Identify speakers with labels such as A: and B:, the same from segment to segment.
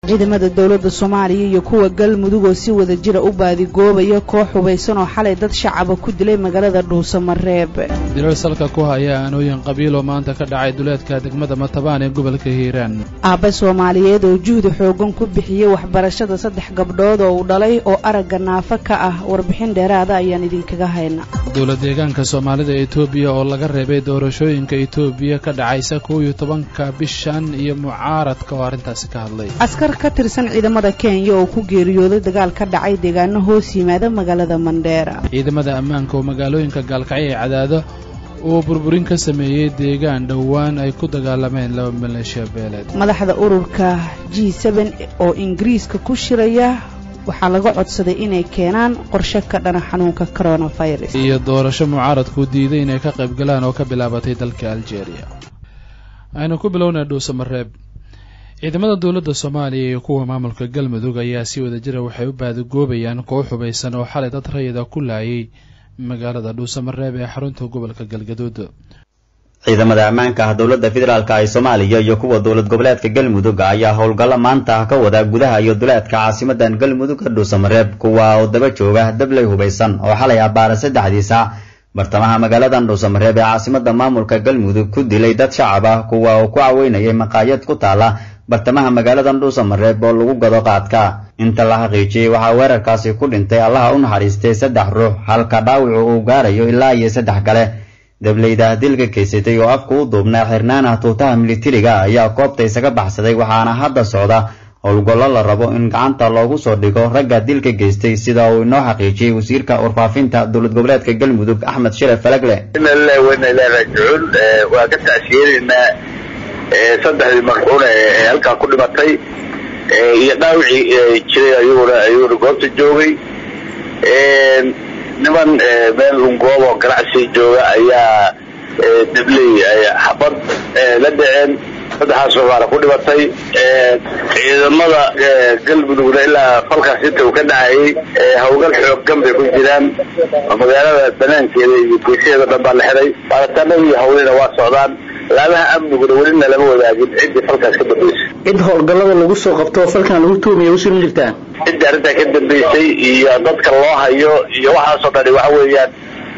A: ciidamada dowladda soomaaliya iyo kuwa galmudug oo si wada jira u baadigoobaya koox hubaysan oo xalay dad shacaba ku dilay magaalada dhuusamareeb
B: dilal salka ku haya aanooyin qabiil oo maanta ka dhacay duleedka degmada matabaan ee gobolka hiiraan
A: aabbe soomaaliyeed oo juhdi xoogan ku bixiyey waxbarashada saddex gabdhood oo uu dhalay oo aragga naafo ka ah warbixin dheeraada ayaan idinkaga hayna
B: dowlad deegaanka soomaalida etoobiya oo laga reebay doorashooyinka etoobiya ka dhacaysa kow iyo tobanka bishan iyo mucaaradka oo arrintaasi ka hadlay
A: askar ka tirsan ciidamada kenya oo ku geeriyooday dagaal ka dhacay deegaano hoos yimaada magaalada mandheera
B: ciidamada ammaanka oo magaalooyinka gaalkacyo ee cadaado uu burburin ka sameeyey deegaan dhowaan ay ku dagaalameen laba maleeshiya beeleed
A: madaxda ururka g seben oo ingiriiska ku shiraya waxaa laga codsaday inay keenaan qorshe ka dhana xanuunka coronavirus
B: iyo doorasho mucaaradku diiday inay ka qayb galaan oo ka bilaabatay dalka algeria aynu ku bilownay dhuusamareeb ciidamada dowladda soomaaliya iyo kuwa maamulka galmudug ayaa si wada jira waxay u baadigoobayaan koox hubaysan oo xalay dad rayida ku laayay magaalada dhuusamareeb ee xarunta gobolka galgaduud
C: ciidamada ammaanka ah dowladda federaalk ee soomaaliya iyo kuwa dowlad goboleedka galmudug ayaa howlgallo maanta ka wada gudaha iyo duleedka caasimadan galmudug ka dhuusamareeb kuwa oo daba jooga dabley hubaysan oo xalay abbaara saddexdii saac bartamaha magaaladan dhuusamareeb ee caasimada maamulka galmudug ku dilay dad shacab ah kuwa oo ku caweynayay maqaayad ku taala bartamaha magaaladan dhuusamareeb oo lagu gado qaadka inta la xaqiijiyey waxaa weerarkaasi ku dhintay allaha u naxariistay saddex ruux halka dhaawacu uu gaarayo ilaa iyo saddex kale dableyda dilka geysatay oo afku u duubnaa xirnaanah tuutaha militariga ayaa koobta isaga baxsaday waxaana hadda socda howlgollo la rabo in gacanta loogu soo dhigo ragga dilka geystay sida uu inoo xaqiijiyey wasiirka warfaafinta dowlad goboleedka galmudug axmed sharaf falagle
D: raajicuun waa ka tacsiyenaynaa saddexdii marxuun ee halkaa ku dhimatay iyo dhaawicii jiray ayaguna ayuuna goobta joogay niman meel lungoob oo ganacsi jooga ayaa dabley xabad la dhaceen saddexaas baana ku dhimatay ciidamada galmudugna ilaa falkaas inta uu ka dhacayay hawlgal xooggan bay ku jiraan magaalada banaankeeda iyo geesaheeda dhan baa la xiray baaritaanadii hawlina waa socdaan laamaha amniguna welina lama wadaagin ciddii falkaas ka dambaysay
E: cid howlgallada lagu soo qabto oo falkan lagu tuumaya usul ma jirtaa
D: ciddii arrintaa ka dambaysay iyo dadka loo hayo iyo waxaasoo dhani waxa weeyaan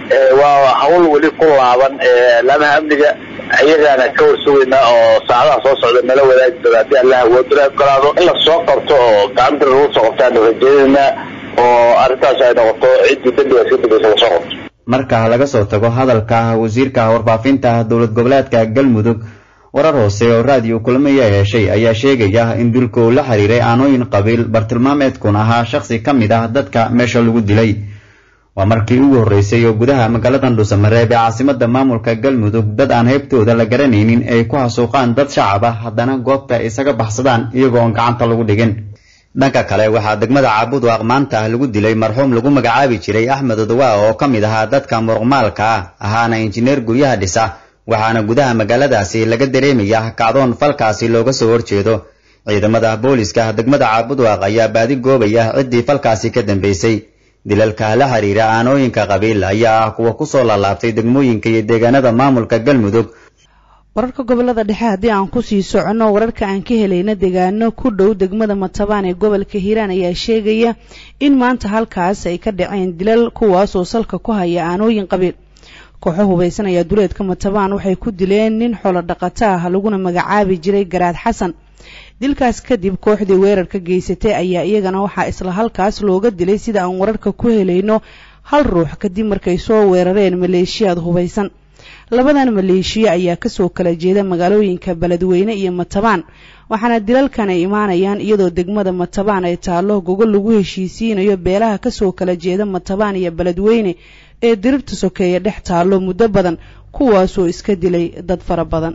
D: waa hawl weli ku laaban laamaha amniga ayagaana ka warsugaynaa oo saacadaha soo socda nala wadaagi doona haddii allah waduna ogolaado in la soo qabto oo gacanta lagu soo qabtaanu rajaynaynaa oo arrintaas ay noqoto ciddii dambigaas ka dambaysa lasoo qabto
C: marka laga soo tago hadalka wasiirka warfaafinta dowlad goboleedka galmudug warar hoose oo raadiyo kulmiya heshay ayaa sheegaya in dilka uu la xiriiray aanooyin qabiil bartilmaameedkun ahaa shakhsi ka mid ah dadka meesha lagu dilay waa markii ugu horreysay oo gudaha magaaladan dhuusamareeb ee caasimada maamulka galmudug dad aan heybtooda la garanaynin ay ku hasuuqaan dad shacab ah haddana goobta isaga baxsadaan iyagoo aan gacanta lagu dhigin dhanka kale waxaa degmada caabudwaaq maanta lagu dilay marxuum lagu magacaabi jiray axmed odawaa oo ka mid ahaa dadka muruqmaalka ah ahaana injineer guryaha dhisa waxaana gudaha magaaladaasi laga dareemaya kacdoon falkaasi looga soo horjeedo ciidamada booliska degmada caabudwaaq ayaa baadi goobaya ciddii falkaasi ka dambeysay dilalka la xiriira aanooyinka qabiil ayaa ah kuwa kusoo laalaabtay degmooyinka iyo deegaanada maamulka galmudug
A: wararka gobolada dhexe haddii aan kusii soconno wararka aan ka helayna deegaano ku dhow degmada matabaan ee gobolka hiiraan ayaa sheegaya in maanta halkaas ay ka dhaceen dilal kuwaas oo salka ku haya aanooyin qabiil kooxo hubaysan ayaa duleedka matabaan waxay ku dileen nin xolo dhaqato ah laguna magacaabi jiray garaad xasan dilkaas kadib kooxdii weerarka geysatay ayaa iyagana waxaa isla halkaas looga dilay sida aan wararka ku helayno hal ruux kadib markay soo weerareen maleeshiyaad hubaysan labadan maleeshiya ayaa kasoo kala jeeda magaalooyinka beledweyne iyo matabaan waxaana dilalkan ay imaanayaan iyadoo degmada matabaan ay taallo gogol lagu heshiisiinayo beelaha kasoo kala jeeda matabaan iyo beledweyne ee dirirta sokeeye dhex taallo muddo badan kuwaasoo iska dilay dad fara badan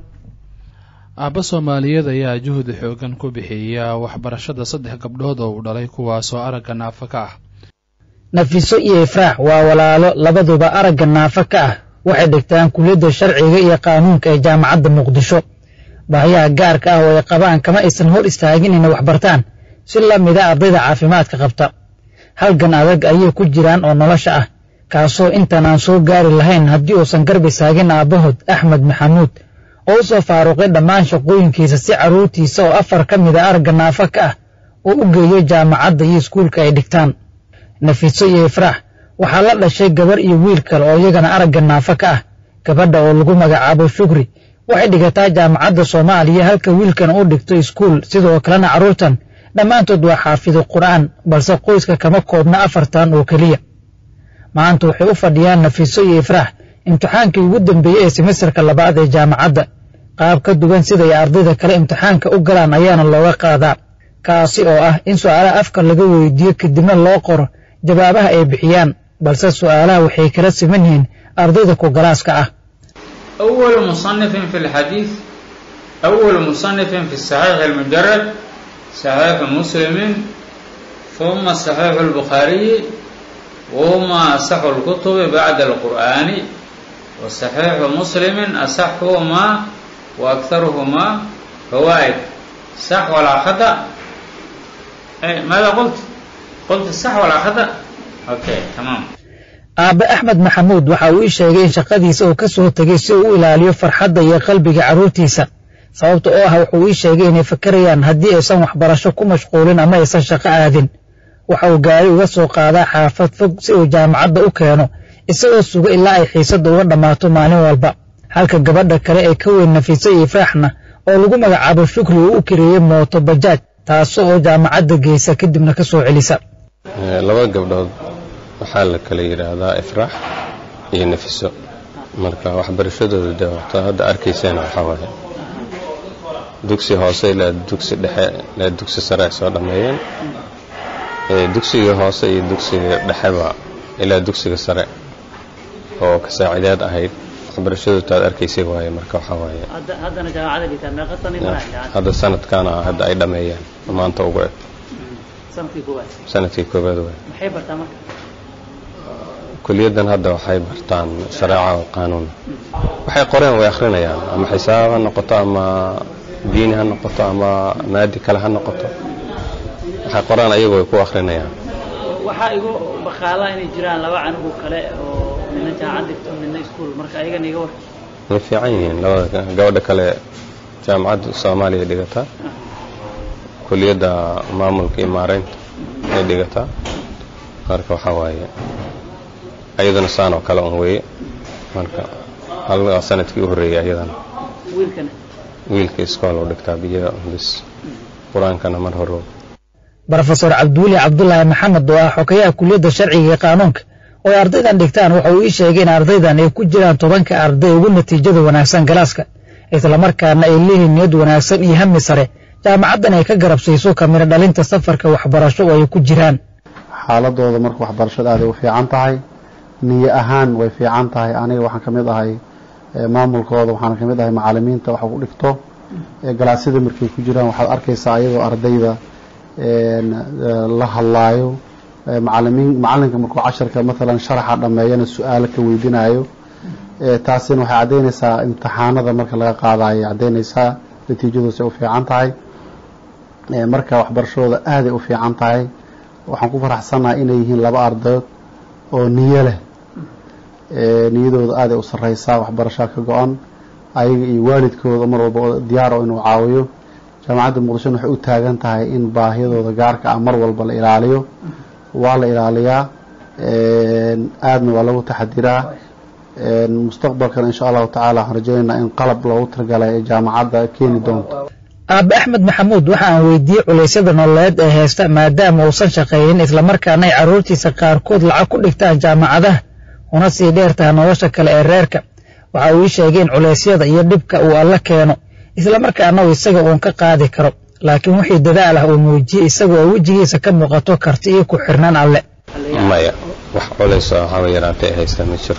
B: aabba soomaaliyeed ayaa juhdi xoogan ku bixiya waxbarashada saddex gabdhood oo uu dhalay kuwaasoo aragga naafa ka ah
E: nafiso iyo ifraax waa walaalo labaduba aragga naafa ka ah waxay dhigtaan kuliyadda sharciga iyo qaanuunka ee jaamacadda muqdisho baahiyaha gaarka ah oo ay qabaan kama aysan hor istaagin inay waxbartaan si la mida ardayda caafimaadka qabta halgan adag ayay ku jiraan oo nolosha ah kaasoo intaan aan soo gaari lahayn haddii uusan garbi saagin aabbahood axmed maxamuud oo u soo faaruqay dhammaan shaqooyinkiisa si carruurtiisa oo afar ka mida aragga naafa ka ah oo u geeyo jaamacadda iyo iskuulka ay dhigtaan nafiso iyo ifraax waxaa la dhashay gabar iyo wiil kale oo iyagana aragga naafo ka ah gabadha oo lagu magacaabo shukri waxay dhigataa jaamacadda soomaaliya halka wiilkan u dhigto iskuul sidoo kalena carruurtan dhammaantood waa xaafido qur'aan balse qoyska kama koobna afartan oo keliya maanta waxay u fadhiyaan nafiso iyo ifraax imtixaankii ugu dambeeyey ee semesterka labaad ee jaamacadda qaab ka duwan siday ardayda kale imtixaanka u galaan ayaana looga qaadaa kaasi oo ah in su'aalaha afka laga weydiiyo kadibna loo qoro jawaabaha ay bixiyaan balse su'aalaha waxay kala siman yihiin ardayda ku galaaska ah
F: أول مصنف في الحديث أول مصنف في الصحيح المجرد صحيح مسلم ثم صحيح البخاري وهما أصح الكتب بعد القرآن وصحيح مسلم أصحهما وأكثرهما فوائد صح ولا خطأ إيه ماذا قلت قلت صح ولا خطأ أوكي تمام
E: aabe axmed maxamuud waxa uu ii sheegay in shaqadiisa uu ka soo tegey si uu u ilaaliyo farxadda iyo qalbiga carruurtiisa sababta oo ah wuxuu ii sheegay inay fakarayaan haddii aysan waxbarasho ku mashquulin ama aysan shaqo aadin waxa uu gaari uga soo qaadaa xaafad fog si uu jaamacadda u keeno isagoo suga ilaa ay xiisadda uga dhammaato maalin walba halka gabadha kale ee ka weyn nafiisa iyo ifraaxna oo lagu magacaabo shukri uu u kareeyey mooto bajaaj taas oo jaamacadda geysa kadibna ka soo celisa
G: laba gabdhood waxaa la kala yidhaahdaa ifraax iyo nafiso marka waxbarashadooda de wata hadda arkayseen waxaa waaye dugsi hoose ilaa dugsi dhexe ilaa dugsi sare ay soo dhammeeyeen dugsiga hoose iyo dugsiga dhexeba ilaa dugsiga sare oo ka saacideed ahayd waxbarashadooda aad arkaysay waaye marka waxaa waaye hadda sanadkaana hadda ay dhammeeyeen maanta ugu eg sanadkii koowaad waay kuliyaddan hadda waxay bartaan shareeca oo qaanuun waxay qoreen way akhrinayaan ama xisaab ha noqoto ama diini ha noqoto ama maadi kale ha noqoto waxay qoreen ayagu way ku akhrinayaan
H: waxaa igu baqaalaa inay jiraan laba canugu kale oo midna jaamacad dhigto midna iskuul marka ayagana iga war
G: way fiican yihiin labada gabadha kale jaamacadda soomaaliya dhigataa kuliyadda maamulka iyo maareynta ay dhigataa marka waxaa waaye ayaduna saan oo kale un weeye marka hal sanadkii u horreeyay ayadana
H: wiilkana
G: wiilka iskool u dhigtaa biyo bis qur-aankana mar hore
E: brofesor cabdiweli cabdulaahi maxamed oo ah xokayaha kuliyadda sharciga iyo qaanuunka oo ay ardaydan dhigtaan waxa uu ii sheegay in ardaydan ay ku jiraan tobanka arday ugu natiijada wanaagsan galaaska islamarkaana ay leeyihiin niyad wanaagsan iyo hami sare jaamacaddan ay ka garabsayso kamiro dhalinta safarka waxbarasho oo ay ku jiraan
I: xaaladooda marka waxbarashada aaday u fiican tahay niyo ahaan way fiican tahay aniga waxaan ka mid ahay maamulkooda waxaan ka mid ahay macalimiinta wax ku dhigto galaasyada markay ku jiraan waxaad arkaysaa ayagoo ardayda la hadlaayo macalimiin macalinka markuu casharka maalan sharaxa dhammeeyana su-aalo ka weydinayo taasina waxay caddaynaysaa imtixaanada marka laga qaadayo caddaynaysaa natiijadoos ay u fiican tahay marka waxbarashadooda aaday u fiican tahay waxaan ku faraxsannahay inay yihiin laba ardayood oo niyo leh niyadooda aaday u sarreysaa waxbarashaa ka go-an ayaga iyo waalidkooda mar walba oo diyaaro inuu caawiyo jaamacadda muqdishona waxay u taagan tahay in baahiyadooda gaarka ah mar walba la ilaaliyo waa la ilaaliyaa aadna waa lagu taxadiraa mustaqbalkana insha allahu tacala waxaan rajaynaynaa in qalab loogu talagalay ee jaamacadda keeni doonto
E: aabe axmed maxamuud waxa aan weydiiyey culaysyada nololeed ee haysta maadaama uusan shaqeeyin islamarkaana ay carruurtiisa qaarkood lacag ku dhigtaan jaamacadaha una sii dheer taha nolosha kale ee reerka waxa uu ii sheegay in culaysyada iyo dhibka uu alla keeno islamarkaana uu isaga uun ka qaadi karo laakiin wixii dadaal ah uu muujiyey isaga oo wejigiisa ka muuqato karti iyo ku xirnaan alle
G: maya wax culays oo waxaaba yaraatay haysta ma jiro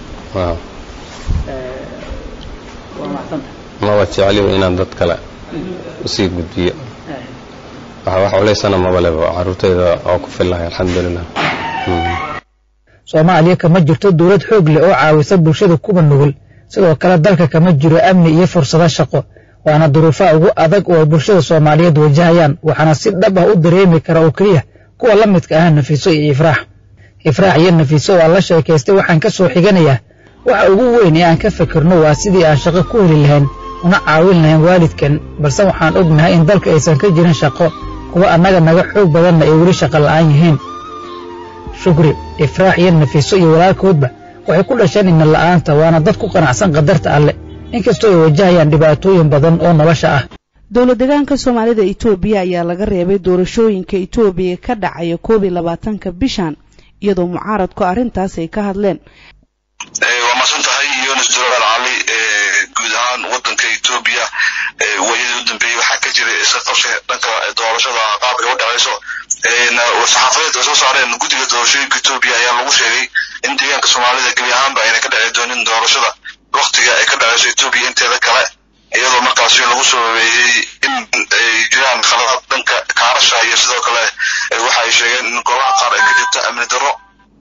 G: maba jecliba inaan dad kale usii gudbiyo wax culaysana maba leba carruurtayda oo ku fillahay alxamdulilah
E: soomaaliya kama jirto dowlad xoog leh oo caawisa bulshada kuwa nugul sidoo kale dalka kama jiro amni iyo fursado shaqo waana duruufaha ugu adag oo ay bulshada soomaaliyeed wajahayaan waxaana si dhab ah u dareemi kara oo keliya kuwa la midka ah nafiiso iyo ifraax ifraax iyo nafiiso oo aan la sheekaystay waxaan ka soo xiganayaa waxa ugu weyn ee aan ka fikirno waa sidii aan shaqo ku heli lahayn una caawin lahayn waalidkan balse waxaan ognahay in dalka aysan ka jirin shaqo kuwa annaga naga xoog badanna ay weli shaqa la'aan yihiin shukri ifraax iyo nafiiso iyo walaalkoodba waxay ku dhasheen ina la'aanta waana dad ku qanacsan qadarta alle inkastoo ay wajahayaan dhibaatooyin badan oo nolosha ah
A: dowlad deegaanka soomaalida etoobiya ayaa laga reebay doorashooyinka etoobiya ka dhacaya koob iyo labaatanka bishan iyadoo mucaaradku arrintaas ay ka hadleen
J: waa masan tahay yunis jalaal cali guud ahaan wadanka etoobiya waayadii u dambeeyey waxaa ka jira iska qabsi dhanka doorashada qaabka u dhacayso saxaafadeed ay soo saareen guddiga doorashooyinka etoobiya ayaa lagu sheegay in deegaanka soomaalida gebi ahaanba ayna ka dhaci doonin doorashada waktiga ay ka dhacayso etoobiya inteeda kale iyadoo markaasi lagu soo habeeyey in ay jiraan khaladaad dhanka kaarasha iyo sidoo kale waxa ay sheegeen in goobaha qaar ay ka jirta amni darro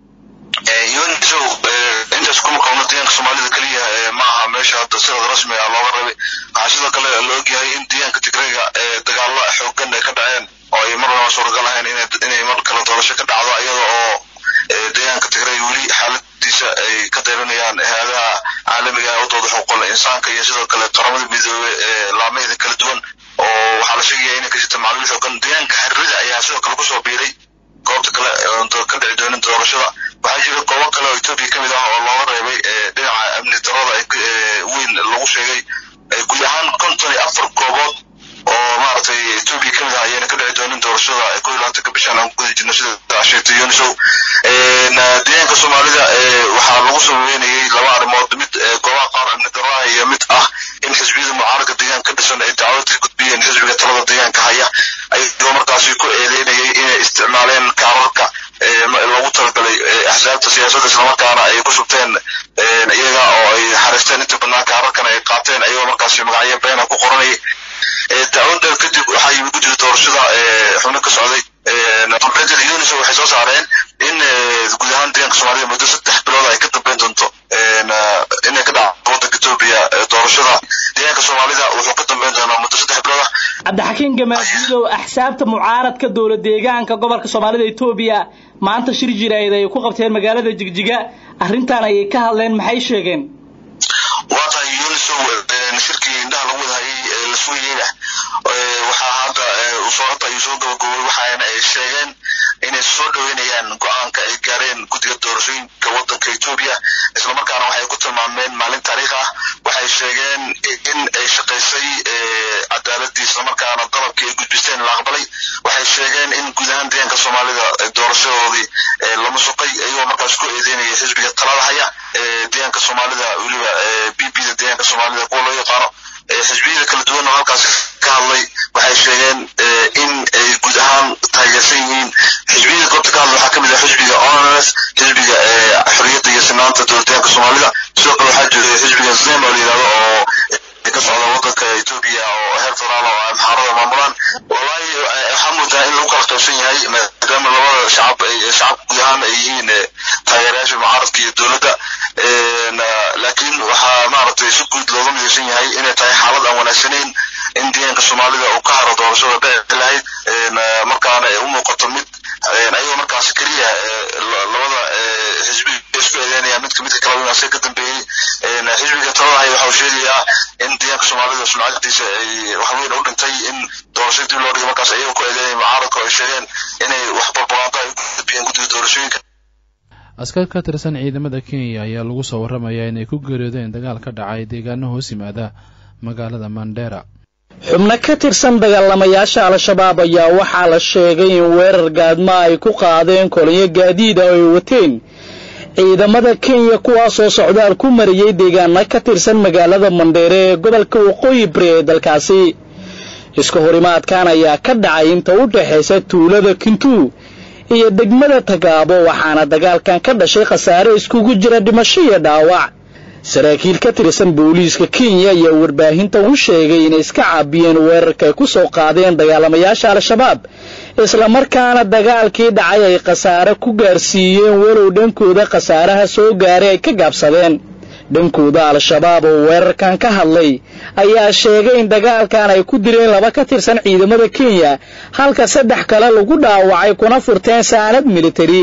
J: yunisow intaas kuma qabno deegaanka soomaalida keliya ma aha meesha hadda sirada rasmi ah looga rabay waxaa sidoo kale la ogyahay in deegaanka tigrayga dagaalo xoogan ay ka dhaceen oo ay mar laba suuragal ahayn inay mar kale doorasho ka dhacdo iyada oo deegaanka tigray weli xaaladiisa ay ka dayranayaan hay-adaha caalamiga ee udooda xuquuqul insaanka iyo sidoo kale qaramada midoobe ee laamaheeda kala duwan oo waxaa la sheegaya inay ka jirta macluul xoogan deegaanka xiriirida ayaa sidoo kale kusoo biiray goobta kale ka dhici doonin doorashada waxaa jira goobo kale oo etoobiya kamid ah oo looga reebay dhinaca amni darada weyn lagu sheegay guud ahaan konton iyo afar goobood oo maaragtay etoobiya kamid ah ayayna ka dhici doonin doorashada ko iyo labaatanka bishan aan guda jirno sida sheegtay yunisow deegaanka soomaalida waxaa lagu soo weynayay laba arrimood mid goobaha qaar amni darada iyo mid ah in xisbiyada mucaaradka deegaanka ka dhisan ay dacwad ka gudbiyeen xisbiga talada deegaanka haya ayagoo markaasi ku eedeynayay inay isticmaaleen kaararka loogu talagalay axsaabta siyaasadda islamarkaana ay ku shubteen iyaga oo ay xariisteen inta badnaa kaararkan ay qaateen ayagoo markaasi magacyo beena ku qoranayay dacwada kadib waxaa yimid guddiga doorashada xubno ka socday betel unis waxay soo saareen in guud ahaan deegaanka soomaalida muddo saddex bilood ay ka dambeyn doonto inay ka dhacdo wadanka etoobiya doorashada deegaanka soomaalida wuxuu ka dambeyn doonaa muddo saddex bilood ah
K: cabdixakiin gamaaduudow axsaabta mucaaradka dowla deegaanka gobolka soomaalida etoobiya maanta shir jiraayid ay ku qabteen magaalada jigjiga arrintan ayay ka hadleen maxay sheegeen
J: waa tahay unisow shirkii indhaha lagu wadahayay la sugayeyna waxaa hadda soo hadda ayuu soo gabagobay waxaana ay sheegeen inay soo dhaweynayaan go-aanka ay gaareen guddiga doorashooyinka wadanka etoobiya islamarkaana waxay ku tilmaameen maalin taariikh ah waxay sheegeen in ay shaqaysay cadaaladii islamarkaana dalabkii ay gudbisteen la aqbalay waxay sheegeen in guud ahaan deegaanka soomaalida doorashadoodii lama suqay iyagoo markaas ku eedeynaya xisbiga talada haya deegaanka soomaalida weliba b b da deegaanka soomaalida kuwa loo yaqaano xisbiyada kala duwan oo halkaas ka hadlay waxay sheegeen in ay guud ahaan taageersan yihiin xisbiyada goobta ka hadlay waxaa kamid ah xisbiga onrs xisbiga xorriyadda iyo sinaanta dowladdeegaanka soomaalida sidoo kale waxaa jira xisbiga zem oo la yidhahdo oo ka socda wadanka etoobiya oo heer federaal oo amxaarada maamulaan wallahi waxaa moodaa in lagu kala qaybsan yahay maadaama labada shacab shacab guud ahaan ay yihiin taageerayaasha mucaaradka iyo dowladda laakiin waxaa maaragtay si guud looga midaysan yahay inay tahay xaalad aan wanaagsanayn in deegaanka soomaalida uu ka haro doorashada dhici lahayd markaana ay u muuqato mid ayagoo markaas keliya labada xisbi isku eedeynaya midka midka kale winaase ka dambeeyey xisbiga taladahay waxa uu sheegayaa in deegaanka soomaalida sumcadiisa ay waxweyn u dhintay in doorasho dib loo dhigay markaas ayagoo ku eedeynaya mucaaradka oo ay sheegeen inay wax barbaaqaanta ay ku gudbiyeen guddiga doorashooyinka
B: askar ka tirsan ciidamada kenya ayaa lagu soo warramayaa inay ku geeriyoodeen dagaal ka dhacay deegaano hoos yimaada magaalada mandera
K: xubno ka tirsan dagaalamayaasha al-shabaab ayaa waxaa la sheegay in weerar gaadma ay ku qaadeen kolonyo gaadiida oo ay wateen ciidamada kenya kuwaasoo socdaal ku mariyey deegaano ka tirsan magaalada mandheere ee gobolka waqooyi bari ee dalkaasi iska horimaadkan ayaa ka dhacay inta u dhaxaysa tuulada kintuu iyo degmada tagaabo waxaana dagaalkan ka dhashay khasaare iskugu jira dhimasho iyo dhaawac saraakiil ka tirsan booliiska kenya ayaa warbaahinta u sheegay inay iska caabiyeen weerarkaay ku soo qaadeen dagaalamayaasha al-shabaab islamarkaana dagaalkii dhacay ay khasaare ku gaarsiiyeen walow dhankooda khasaaraha soo gaaray ay ka gaabsadeen dhankooda al-shabaab oo weerarkan ka hadlay ayaa sheegay in dagaalkan ay ku dileen laba ka tirsan ciidamada kenya halka saddex kale lagu dhaawacay kuna furteen saanad militari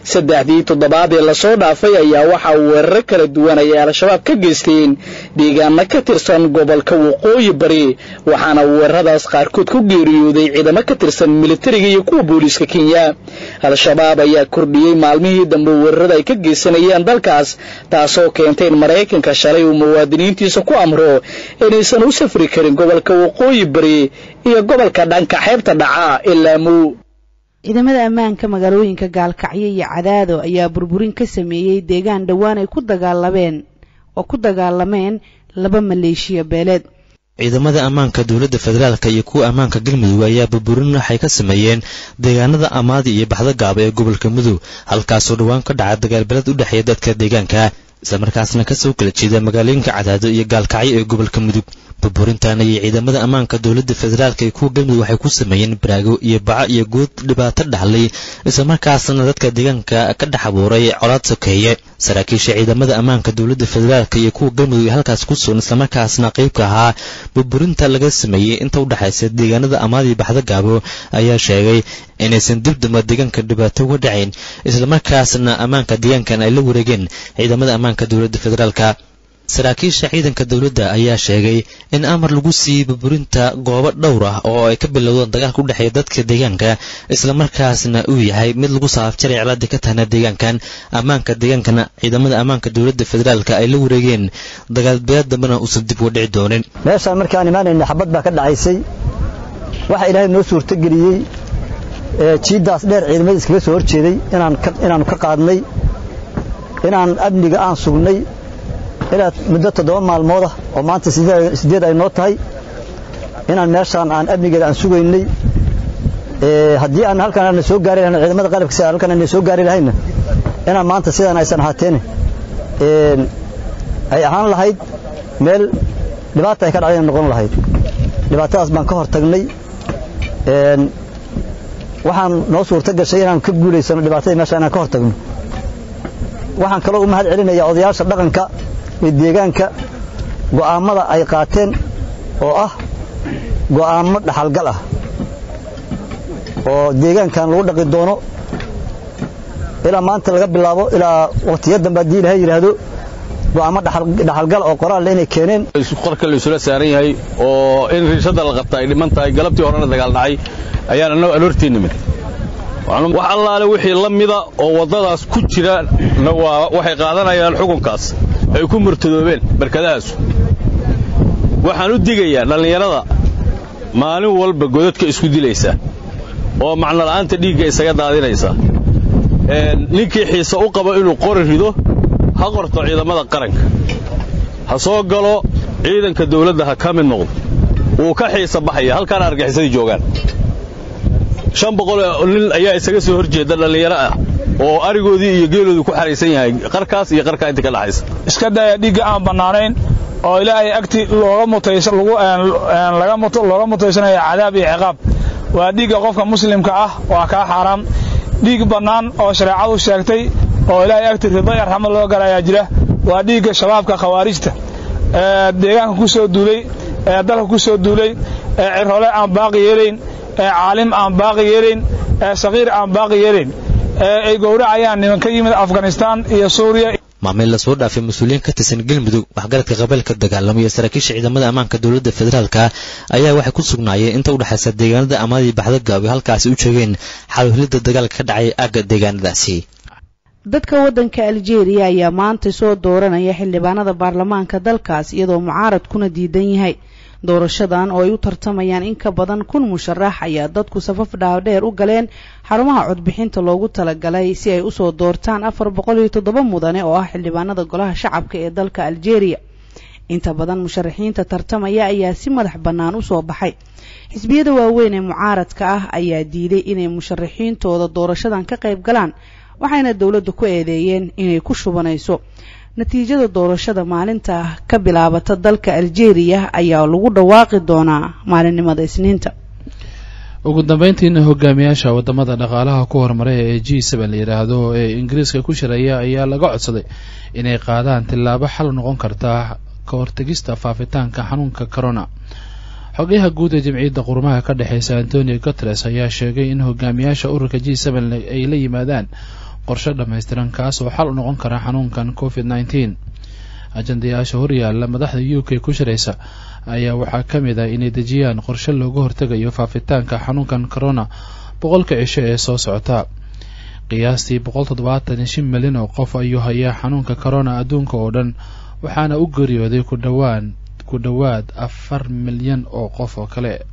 K: saddexdii toddobaad ee lasoo dhaafay ayaa waxaa weeraro kala duwan ay al-shabaab ka geysteen deegaano ka tirsan gobolka waqooyi bari waxaana weeraradaas qaarkood ku geeriyooday ciidamo ka tirsan militariga iyo kuwa booliiska kenya al-shabaab ayaa kordhiyey maalmihii dambe weerarada ay ka geysanayeen dalkaas taasoo keentay in maraykanka shalay uu muwaadiniintiisa ku amro inaysan u safri karin gobolka waqooyi bari iyo gobolka dhanka xeebta dhaca ilaa muu
A: ciidamada ammaanka magaalooyinka gaalkacyo iyo cadaado ayaa burburin ka sameeyey deegaan dhowaan ay ku dagaalameen oo ku dagaalameen laba maleeshiya beeleed
L: ciidamada ammaanka dowladda federaalka iyo kuwa ammaanka galmudug ayaa burburin waxay ka sameeyeen deegaanada amaadi iyo baxdo gaaba ee gobolka mudug halkaasoo dhowaan ka dhaca dagaalbeled u dhexeeya dadka deegaanka islamarkaasna kasoo kala jeeda magaalooyinka cadaado iyo gaalkacyo ee gobolka mudug burburintan ayay ciidamada ammaanka dowladda federaalka iyo kuwa galmudug waxay ku sameeyeen baraago iyo baco iyo guud dhibaato dhaxlay islamarkaasna dadka deegaanka ka dhex abuuray colaad sokeeye saraakiisha ciidamada ammaanka dowladda federaalka iyo kuwa galmudug ee halkaas ku sugan islamarkaasna qeybka ahaa burburinta laga sameeyey inta u dhexaysa deegaanada amaadii baxdo gaabo ayaa sheegay inaysan dib damba deegaanka dhibaato uga dhacayn islamarkaasna ammaanka deegaankan ay la wareegeen ciidamada ammaanka dowladda federaalka saraakiisha ciidanka dowladda ayaa sheegay in amar lagu siiyey burburinta goobo dhowr ah oo ay ka bilowdeen dagaalka u dhexeeya dadka deegaanka islamarkaasna uu yahay mid lagu saafjaray cilaadii ka tahna deegaankan ammaanka deegaankana ciidamada ammaanka dowladda federaalka ay la wareegeen dagaalbeed dambena uusan dib uga dhici doonin
M: meeshaan markaan imaanayna xabad baa ka dhacaysay waxaa ilaahay noo suurtogeliyey jiiddaas dheer ciidamada iskaga soo horjeeday inaannu ka qaadnay inaan amniga aan sugnay ilaa muddo toddoba maalmood ah oo maanta siddeed ay noo tahay inaan meeshaan aan amnigeeda aan sugaynay haddii aan halkan aana soo gaari lahayn ciidamada qalabka sida halkan aana soo gaari lahayna inaan maanta sidaan aysan ahaateene ay ahaan lahayd meel dhibaata ay ka dhacdayna noqon lahayd dhibaatadaas baan ka hor tagnay waxaan noo suurto gashay inaan ka guulaysano dhibaatada meesha inaan ka hor tagno waxaan kaloo u mahad celinayaa odayaasha dhaqanka ee deegaanka go'aammada ay qaateen oo ah go'aammo dhaxalgal ah oo deegaankan lagu dhaqi doono ilaa maanta laga bilaabo ilaa waqtiya dambe haddii ilahay yidhaahdo go'aammo dhaxalgal oo qoraal inay keeneen
N: qorka la isula saaran yahay oo in riishadda la qabta ay dhiman tahay galabtii horena dagaal dhacay ayaan annagu aloortii nimid wax allaale wixii la mida oo waddadaas ku jira waxay qaadanayaan xukunkaas ay ku murtadoobeen barkadahaasu waxaan u digayaa dhallinyarada maalin walba godadka isku dilaysa oo macnola'aanta dhiigga isaga daadinaysa ninkii xiise u qabo inuu qori rido ha qorto ciidamada qaranka ha soo galo ciidanka dawladda ha ka mid noqdo wuu ka xiisa baxaya halkaana argaxisadii joogaan shan boqol nin ayaa isaga soo hor jeeda dhallinyaro ah oo arigoodii iyo geeloodii ku xaraysan yahay qarkaas iyo qarkaa inta ka dhaxaysa
O: iska daya dhiigga aan bannaanayn oo ilaahay agti looga mutaysan lagu laga muto looga mutaysanaya cadaab iyo ciqaab waa dhiigga qofka muslimka ah waa kaa xaaraam dhiig bannaan oo shareecadu sheegtay oo ilaahay agti rido iyo raxmad loo galayaa jira waa dhiigga shabaabka khawaarijta ee deegaanka ku soo duulay ee dalka ku soo duulay ee cirhole aan baaqi yeelayn ee caalim aan baaqi yeelayn ee saqiir aan baaqi yeelayn ee ay gowracayaan niman ka yimid afghanistaan iyo suuriya
L: maamil lasoo dhaafay mas-uuliyiin ka tirsan galmudug waxgaradka qabeelka dagaalamaya saraakiisha ciidamada ammaanka dowladda federaalka ayaa waxay ku sugnaayeen inta u dhexaysa deegaanada amaadii baxda gaabi halkaasi u joogeen xalwhelidda dagaalka ka dhacay aagga deegaanadaasi
A: dadka waddanka aljeeriya ayaa maanta soo dooranaya xildhibaanada baarlamaanka dalkaas iyadoo mucaaradkuna diidan yahay doorashadan oo ay u tartamayaan in ka badan kun musharax ayaa dadku safaf dhaadheer u galeen xarumaha codbixinta loogu talagalay si ay usoo doortaan afar boqol iyo toddoba mudane oo ah xildhibaanada golaha shacabka ee dalka aljeeriya inta badan musharaxiinta tartamaya ayaa si madax bannaan usoo baxay xisbiyada waaweyn ee mucaaradka ah ayaa diiday inay musharaxiintooda doorashadan ka qayb galaan waxayna dowladda ku eedeeyeen inay ku shubanayso natiijada doorashada maalinta ka bilaabata dalka aljeeriya ayaa lagu dhawaaqi doonaa maalinimada isniinta
B: ugu dambeyntiina hogaamiyaasha wadamada dhaqaalaha ku horumaray ee g seben la yidhaahdo ee ingiriiska ku shiraya ayaa laga codsaday inay qaadaan tillaabo xal noqon karta ka hortegista faafitaanka xanuunka corona xogayaha guud ee jamciyadda qurumaha ka dhexeysa antonio guteres ayaa sheegay in hogaamiyaasha ururka g seben ay la yimaadaan qorshe dhammaystiran kaas oo xal u noqon kara xanuunkan covid nneteen ajandayaasha horyaalla madaxda u k ku shiraysa ayaa waxaa ka mid ah inay dejiyaan qorshe looga hortegayo faafitaanka xanuunkan corona boqolka cisho ee soo socota qiyaastii boqol toddobaatan iyo shan milyan oo qof ayuu hayaa xanuunka corona adduunka oo dhan waxaana u geeriyooday ku dhowaan ku dhowaad afar milyan oo qof oo kale